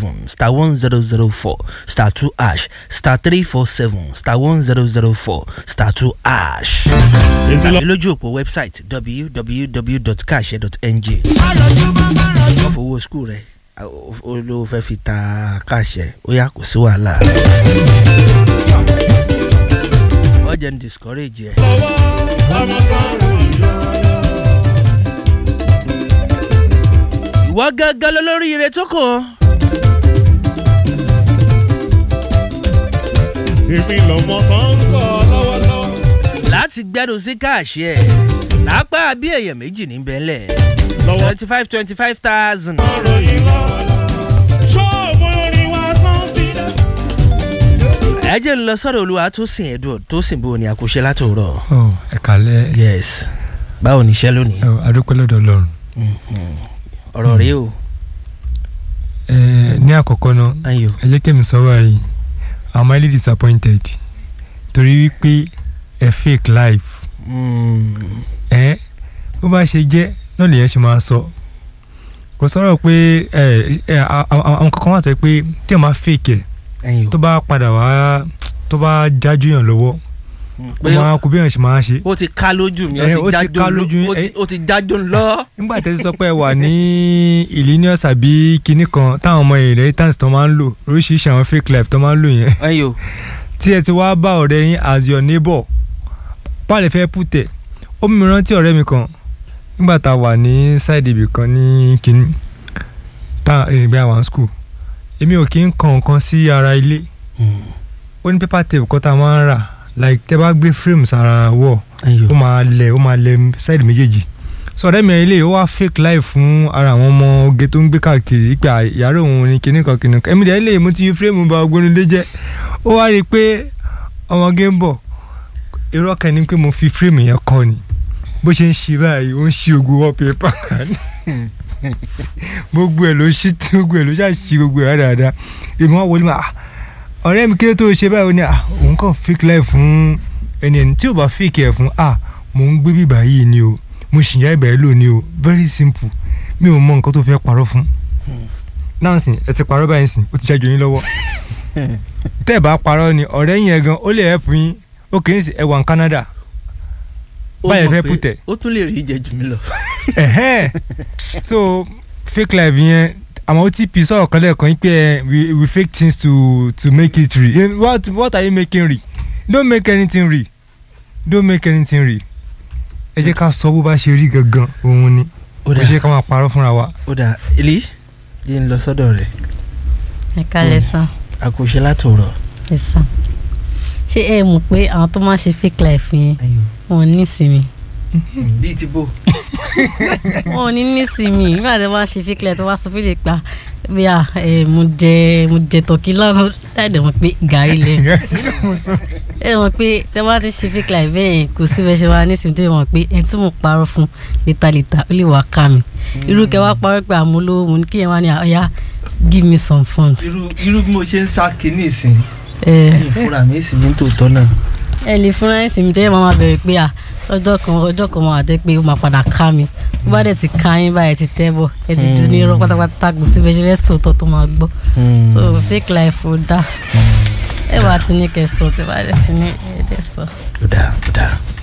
seven star one zero zero four star two ash star three four seven star one zero zero four star two ash. tàbí lójú òpó website www.kashare.ng. wọ́n fowó skul rẹ̀ olówó fẹ́ fi ta káṣẹ ó yà kó sí wàhálà. wọ́n jẹ́ ń discourage ẹ̀. ìwọ gángan lólórí ire tó kàn. èmi lọmọ tó ń sọ lọ́wọ́lọ́wọ́. láti gbẹ́rù sí káàṣì ẹ̀ lápá bí èèyàn méjì ní bẹ́ẹ̀lẹ̀ lọ́wọ́ twenty five twenty five thousand. ọ̀rọ̀ yìí lọ́wọ́lọ́wọ́. ṣó mo rin wá sáńtì dẹ́. ẹ jẹ́ ń lọ sọ́dọ̀ olúwa tó sìn ẹ̀dùn tó sìn bó ni àkóṣe látòrọ̀. ọ ẹ kàlẹ́ yes báwo ni iṣẹ́ lónìí. ẹ adúpẹ́ lọ́dọ̀ ọlọ́run Mhm. ọ̀rọ̀ rèé o ẹ ní àkọ́kọ́ náà ayo ẹ jẹ́ kẹ́mi sọ báyìí i'm highly disappointed torí wípé ẹ fake life Mm. ẹ bó bá ṣe jẹ́ náà lèyẹn ṣe máa sọ kò sọ̀rọ̀ pé ẹ ẹ a- a- àwọn kankan wà tó yẹ pé tí ẹ máa fake ẹ ayo tó bá padà wá tó bá jájú yàn lọ́wọ́ ó pé máa kú bí èèyàn ṣe máa ṣe ó ti ká lójú mi Eh, ó ó ti ti jájó ká ló- lójú yín, ó ti- eh. ó ti jájó lọ. nígbà tẹ́sí sọ pé ẹ wà ní illinius àbí kinní kan táwọn ọmọ inheritance tó máa ń lò oríṣiríṣi àwọn fake life tó máa ń lò yẹn ayo tí ẹ ti wá bá ọ̀rẹ́ yín as your neighbor pàlẹ́ fẹ́ pùtẹ̀ ó mú mi rántí ọ̀rẹ́ mi kan nígbà tá a wà ní side ibì kan ní kinní tá ìgbà àwọn school èmi ò kí ń kan nǹkan sí ara ilé ó ní paper tape kan tá a máa ń rà like tẹ́ bá gbé frame sára wall ayo ó máa lẹ̀ ó máa lẹ̀ side méjèèjì so ọ̀rẹ́ mi ilé ó wá fake life fún ara àwọn ọmọ oge tó ń gbé káàkiri pé yàrá òun ni kinní kan kinní kan èmi dẹ̀ lè mo ti fi fírèmù ba ogbónúdé jẹ́ ó wá rí i pé ọmọge ń bọ̀ irọ́ kan ní pé mo fi fírèmù yẹn kọ́ ni bó ṣe ń ṣe báyìí ó ń ṣí ogun wallpaper gbogbo ẹ̀ ló ṣí gbogbo ẹ̀ ló ṣàṣì gbogbo ẹ̀ dáadáa èmi wá wọlé ma ọ̀rẹ́ mi kí ló tó ṣe báyìí ó ní ah òun kàn fake life fún ẹni ẹni tí ò bá fake ẹ̀ fún ah mò ń gbé bíbá yìí ni o mo sì yá ìbẹ̀rẹ̀ lò ní o very simple mi ò mọ nǹkan tó fẹ́ parọ́ fún náà sìn ẹ ti parọ́ báyìí sìn ó ti ṣáájú yín lọ́wọ́ tẹ́ ẹ bá parọ́ ni ọ̀rẹ́ yín ẹ̀ gan ó lè help yín ó kì í sìn ẹ wà ní Canada Ó báyìí mọ̀ fẹ́ pé pùtẹ̀ ó tún lè rí ìjẹ jù mí lọ. ẹ̀hẹ́n so fake life yẹn àmọ́ otp sọ̀rọ̀ kan lẹ́ẹ̀kan yín pé ẹ we we fake things to to make it real Eh, what what are you making real don't make anything real don't make anything real ẹ jẹ́ ká sọ bó bá ṣe rí gangan òun ni ó kò dà ṣe ká máa parọ́ fúnra wa. ó dà ilé yìí ń lọ sọ́dọ̀ rẹ̀ ẹ kálẹ̀ sàn àkóṣe látòrọ̀. ẹ sàn ṣé ẹ mọ̀ pé àwọn tó máa ń ṣe fake life yẹn wọn ò ní ìsinmi bíi ti bò. wọn ò ní ní ìsinmi nígbà tí wọ́n ṣe fake life tó wá sọ fílẹ̀ pa bí a ẹ mo jẹ mo jẹ tọkí lọ́rùn láìdẹ̀ mọ̀ pé gàrí lẹ̀ ẹ mọ̀ pé tẹ bá ti ṣe fake life bẹ́ẹ̀ kò sí bẹ́ẹ̀ ṣe wá ní ìsinmi tó yẹ mọ̀ pé ẹni tí mo parọ́ fún létalèta ó lè wá ká mi irú kẹ wá parọ́ pé àmúlò mo ní kí ẹ wá ní ọ̀yá give me some fund. irú irú bí mo ṣe ń sá kínní ìsìn ẹ ẹ̀yìn fúnra mi sì ní tòótọ́ náà. ẹ lè fúnra ẹ̀ sinmi tẹ́lẹ̀ máa bẹ̀rẹ̀ pé à lọ́jọ́ kan ọjọ́ kan máa dé pé ó máa padà ká mi bó bá dẹ̀ ti ká yín báyìí ẹ ti tẹ́ bọ̀ ẹ ti dún ní irọ́ pátápátá kò sí bẹ́ẹ̀ ṣe fẹ́ sòótọ́ tó máa gbọ́ so fake life ó dá ẹ wà á ti ní kẹsàn-án tẹ́ bá dẹ̀ sí ní ẹ dẹ̀ sọ. ó dáa ó dáa